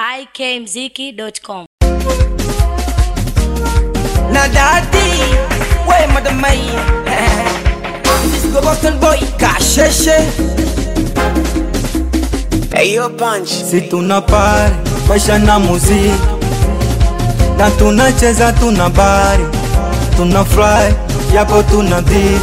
ikmziki.com. na dadi we madamai This go Boston boy kasheshe Eyo punch si tuna pari maisha na muziki na tunacheza tuna bari tuna fly yapo tuna dhiki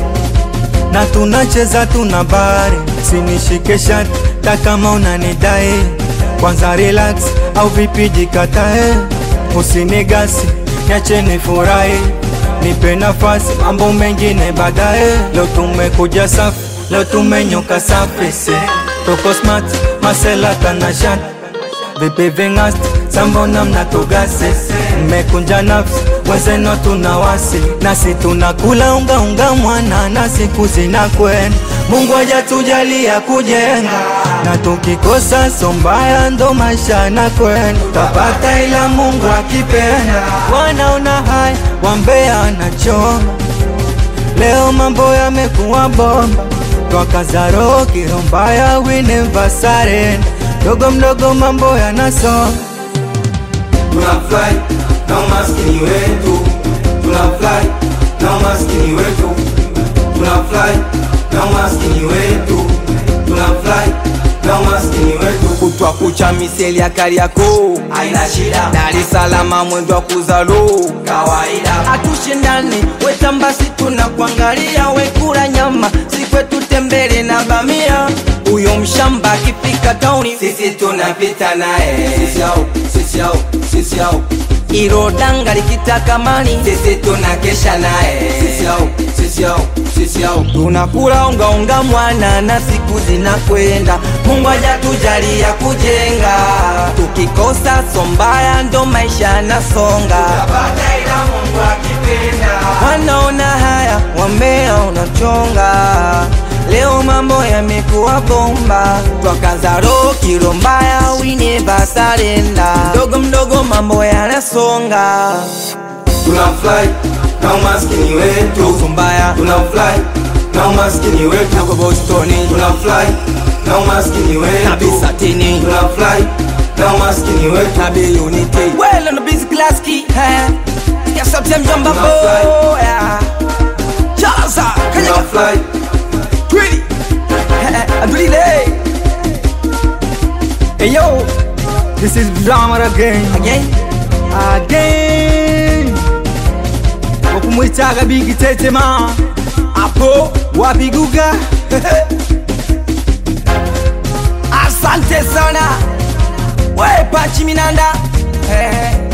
na tunacheza tuna bari sinishike shati takama unanidai kwanza relax au vipi jikatae usinigasi niache nifurahi nipe nafasi mambo mengine baadaye leo tumekuja safi leo tumenyoka safi se toko smart masela tanashati vipi vingasti sambona mnatugase mmekunja nafsi wenzeno tuna wasi nasi tunakula unga unga mwana na siku zinakwenda mungu hajatujalia kujenga na tukikosa sombaya ndo maisha na kwenda tapata ila mungu akipenda wanaona haya wambea anachoma leo mambo yamekuwa bomba twakazaro kirombaya winevasaren dogo mdogo mambo yanasoma tunafly na umaskini wetu tunafly na umaskini wetu tunafly na umaskini wetu tunafly na umaskini wetu kutwa kucha miseli ya Kariakoo haina shida Dar es Salaam mwendo wa kuzalo kawaida hatushindani wetambasi tunakuangalia wekula nyama sikwetu tembele na bamia huyo mshamba akifika tauni sisi tunapita naye sisi au sisi au sisi au ilo danga likitaka mani sisi tunakesha naye sisi au sisi au sisi au tunakula unga unga mwana na siku zinakwenda mungu hajatujalia kujenga tukikosa sombaya ndo maisha yanasonga tapata ila mungu akipenda wanaona haya wambea unachonga leo mambo yamekuwa bomba twakaza roho kilo mbaya winevasarenda mdogo mdogo mambo yanasonga tunafly na umaskini wetu tumbaya tunafly na umaskini wetu nako bostoni tunafly na umaskini wetu nabisatini tunafly na umaskini wetu nabi unity well on the busy class key eh ya sauti mjomba Tunafly. boya chaza kanyaka tunafly Pretty. Adulile. Hey yo, this is Blamar again again. again wakumwitaga bigi tetema Apo. wapiguga Asante sana. We Pachi Minanda. Eh,